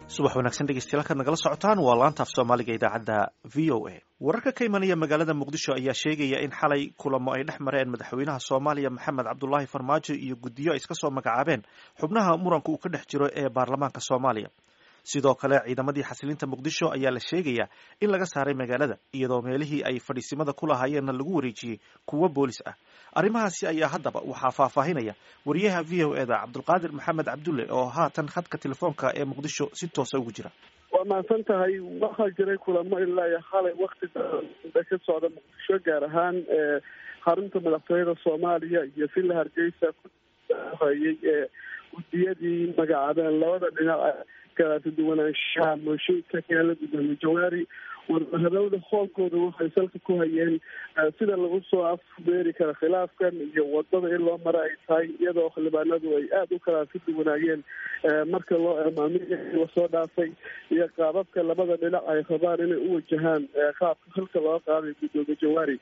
subax wanaagsan dhegeystayaal halkaad nagala socotaan waa laanta af soomaaliga idaacadda v o a wararka ka imanaya magaalada muqdisho ayaa sheegaya in xalay kulamo ay dhex mareen madaxweynaha soomaaliya maxamed cabdulaahi farmaajo iyo guddiyo ay iska soo magacaabeen xubnaha muranka uu ka dhex jiro ee baarlamaanka soomaaliya sidoo kale ciidamadii xasilinta muqdisho ayaa la sheegayaa in laga saaray magaalada iyadoo meelihii ay fadhiisimada ku lahaayeenna lagu wareejiyey kuwo boolis ah arrimahaasi ayaa haddaba waxaa faahfaahinaya wariyaha v o eda cabdulqaadir maxamed cabdulle oo haatan khadka telefoonka ee muqdisho si toosa ugu jira waa mahadsan tahay waxaa jiray kulamo ilaa iyo xalay wakti da ka socda muqdisho gaar ahaan xarunta madaxtooyada soomaaliya iyo villa hargeysa kuhayay ee guddiyadii magacaabeen labada dhinac kalaata duwanaanshaha mooshinka keela gudoomiye jawaari wadahadalada hoolkooda waxay salka ku hayeen sida lagu soo afbeeri kara khilaafkan iyo wadada in loo mara ay tahay iyadoo xildhibaanadu ay aada u kala ka duwanaayeen marka loo maamilka lasoo dhaafay iyo qaababka labada dhinac ay rabaan inay u wajahaan qaabka halka loo qaaday gudoomiye jawaari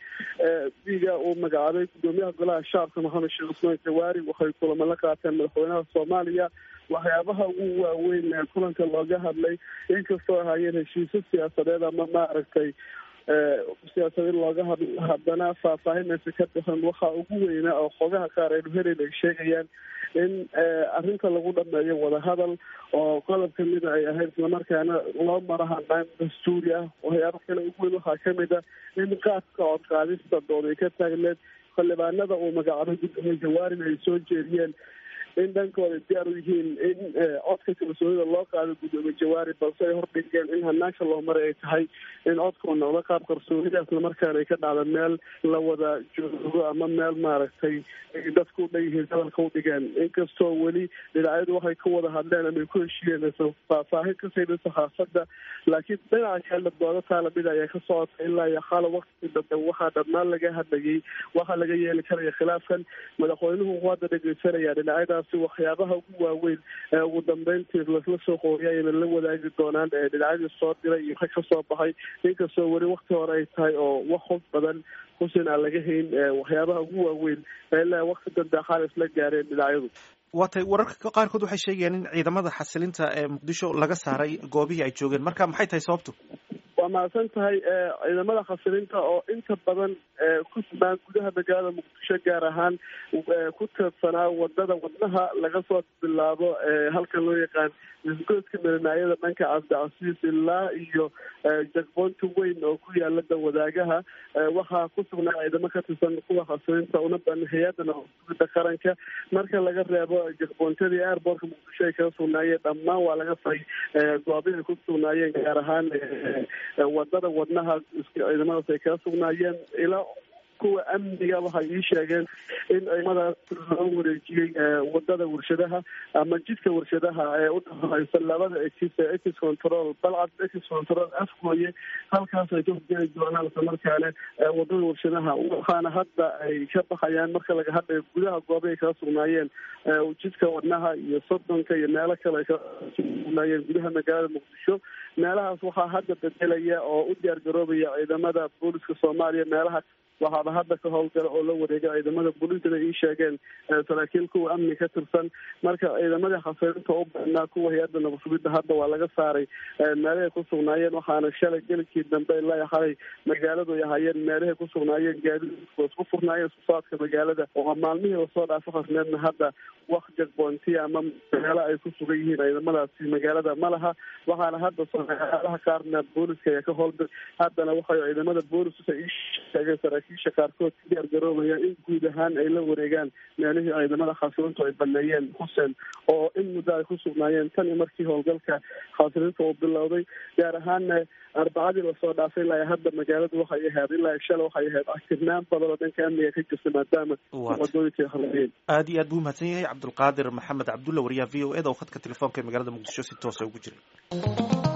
diga uu magacaabay gudoomiyaha golaha shacabka maxamed sheekh cusmaan jawaari waxay kulamo la qaateen madaxweynaha soomaaliya waxyaabaha ugu waaweyn ee kulanka looga hadlay inkastoo ahaayeen heshiisyo siyaasadeed ama maaragtay siyaasadeed looga hadlo haddana faahfaahinaysa ka bixin waxaa ugu weynaa oo xogaha qaar aynu helayn ay sheegayaan in arrinta lagu dhameeyo wadahadal oo qodob kamida ay ahayd islamarkaana loo maro hanaan dastuuri ah waxyaaba kale ugu weyn waxaa kamid a in qaadka codqaadista dood ay ka taagneed xildhibaanada uu magacaabay gudoomiye jawaarin ay soo jeediyeen in dhankooda diyaar u yihiin in codka kalsoonida loo qaado gudoomiye jawaari balse ay hordhigeen in hanaanka loo maray ay tahay in codkuu noqdo qaab qarsoonida islamarkaana ay ka dhacda meel la wada joogo ama meel maaragtay dadku u dhan yihiin hadalka u dhigeen inkastoo weli dhinacyadu waxay ka wada hadleen ama ay ku heshiiyeen faahfaahin ka sayda saxaafadda laakiin dhinaca kale doodo taalamid ayaa ka socota ilaa iyo xala wakti dambe waxaa dhammaan laga hadlayay waxaa laga yeeli karaya khilaafkan madaxweynuhu wuxuu hadda dhegeysanaya dhinacyadaas waxyaabaha ugu waaweyn ee ugu dambeyntii lasla soo qooriya ayna la wadaagi doonaan dhinacyadii soo diray iyo rag ka soo baxay inkastoo weli wakti hore ay tahay oo wax hog badan xusin aan laga hayn waxyaabaha ugu waaweyn ilaa wakti dambe xaal isla gaareen dhinacyadu waatay wararka qaarkood waxay sheegayaan in ciidamada xasilinta ee muqdisho laga saaray goobihii ay joogeen marka maxay tahay sababtu waa mahadsan tahay ciidamada khasilinta oo inta badan ku sugnaan gudaha magaalada muqdisho gaar ahaan ku tiirsanaa wadada wadnaha laga soo bilaabo halka loo yaqaan isgoodka milanaayada dhanka cabdicasiis ilaa iyo jagboonta weyn oo ku yaala wadaagaha waxaa ku sugnaa ciidamo ka tirsan kuwa khasilinta una ban hay-adda nabadgudida qaranka marka laga reebo jagboontyadii airbortka muqdisho ay kaga sugnaayeen dhammaan waa laga faray goobihi ku sugnaayeen gaar ahaan wadada wadnaha ciidamadaas ay kaga sugnaayeen ilaa kuwa amniga waxay ii sheegeen in ciidamadaas loo wareejiyey wadada warshadaha ama jidka warshadaha ee u dhexeysa labada exis exis control balcad exis control afgooye halkaas ay ka horjeedi doonaan islamarkaane wadada warshadaha waxaana hadda ay ka baxayaan marka laga hadlayo gudaha gooba ay kaga sugnaayeen jidka wadnaha iyo sodonka iyo meelo kale ay kaga sugnaayeen gudaha magaalada muqdisho meelahaas waxaa hadda bedelaya oo u diyaar garoobaya ciidamada booliska soomaaliya meelaha waxaaba hadda ka howlgala oo la wareegay ciidamada booliisana ii sheegeen saraakiil kuwa amni ka tirsan marka ciidamadii khasirinta u badnaa kuwa hay-adda nabadsugidda hadda waa laga saaray meelahay ku sugnaayeen waxaana shalay gelikii dambe ilaa xalay magaaladu ay ahaayeen meelahay ku sugnaayeen gaadiidku isku furnaayeen susaadka magaalada oo maalmihii lasoo dhaafo khasneedna hadda wax jagboontiya ama meelo ay ku sugan yihiin ciidamadaasi magaalada ma laha waxaana hadda meelaha qaarna booliska ayaa ka howlgal haddana waxay ciidamada booliska ii sheegeen saraakiisha qaarkood ka diyaar garoobaya in guud ahaan ay la wareegaan meelihii ciidamada khasilintu ay baneeyeen xuseen oo in muddo ay ku sugnaayeen tan iyo markii howlgalka khasilinta uu bilowday gaar ahaanna arbacadii lasoo dhaafay ilaa hadda magaaladu waxay ahayd ilaa shala waxay ahayd akirnaan badan oo dhanka amniga ka jirta maadaama wadooyinka ay harlayeen aada iyo aad buu mahadsan yahay cabdulqaadir maxamed cabdulla wariyaha v o eda oo khadka telefoonka ee magaalada muqdisho si toosa ugu jiray